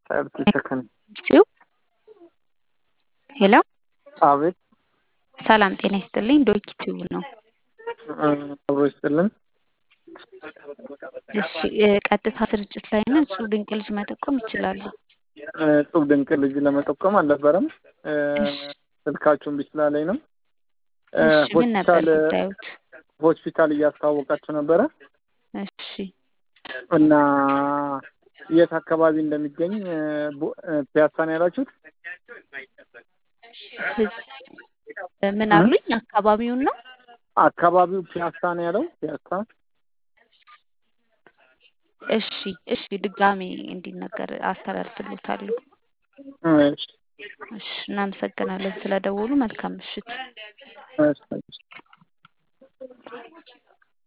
ሰርቲ ሰከንድ ሄሎ አቤት ሰላም ጤና ይስጥልኝ። ዶኪ ቲዩብ ነው። አብሮ ይስጥልን። እሺ ቀጥታ ስርጭት ላይ ነው። እሱ ድንቅ ልጅ መጠቆም ይችላሉ። እጹብ ድንቅ ልጅ ለመጠቆም አልነበረም። እሺ ስልካችሁን ቢስላ ላይ ነው። እሺ ምን ነበር ሆስፒታል ጉዳዩት? ሆስፒታል እያስተዋወቃችሁ ነበረ እሺ እና የት አካባቢ እንደሚገኝ ቦ- ፒያሳ ነው ያላችሁት? ምን አሉኝ? አካባቢውን ነው አካባቢው ፒያሳ ነው ያለው። ፒያሳ እሺ እሺ ድጋሜ እንዲነገር አስተላልፍልዎታለሁ። እሺ፣ እሺ እናመሰግናለን ስለደወሉ። መልካም ምሽት። እሺ።